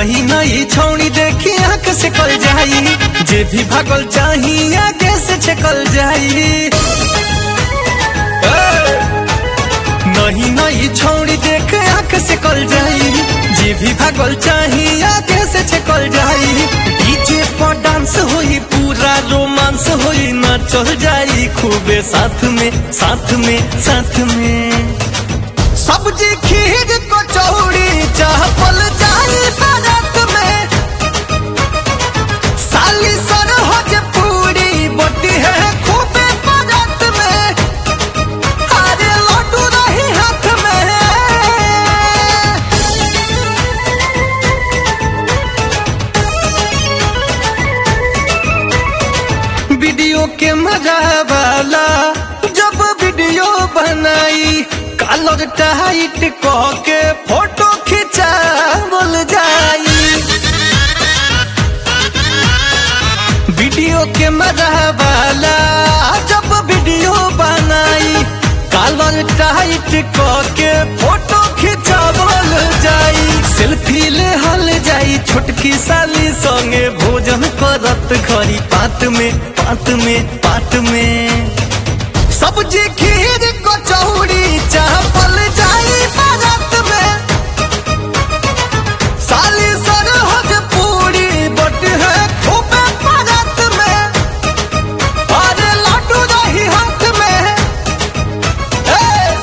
नही नही छौड़ी देखी आंख से कल जाई जे भी भागल चाही आगे से छकल जाई ए! नहीं नहीं छौड़ी देख आंख से कल जाई जे भी भागल चाही आगे से छकल जाई डीजे पर डांस होई पूरा रोमांस होई ना चल जाई खूबे साथ में साथ में साथ में सब्जी खीर कचौड़ी चावल जाई बारात में साली सरहज पूरी बटी है खूबे बारात में अरे लड्डू रही हाथ में वीडियो के मजा वाला जब वीडियो बनाई कलर टाइट कह के फोटो खिंचा बोल जाई वीडियो के मजा वाला जब वीडियो बनाई कलर टाइट कह के फोटो खिंचा बोल जाई सेल्फी ले हल जाई छोटकी साली संगे भोजन करत घरी पात में पात में पात में सब्जी खीर कचौड़ी चावल जाई बारात में साली सरहज पूरी बट है खूबे बारात में अरे लड्डू रही हाथ में ए!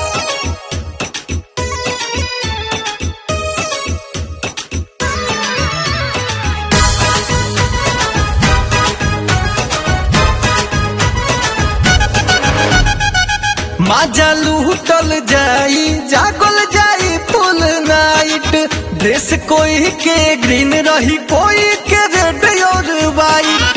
माजा लूटल जाई जागल जाई फुल नाइट ड्रेस कोई के ग्रीन रही कोई के रेड और वाइट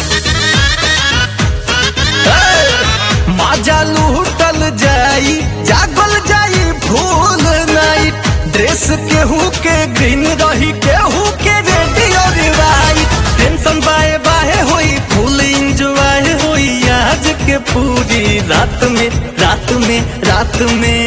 माजा लूटल जाई जागल जाई फुल नाइट ड्रेस केहू के ग्रीन रही केहू के रेड और वाइट टेंशन बाए बाए होई फुल इंजॉय होई आज के पूरी रात में रात में रात में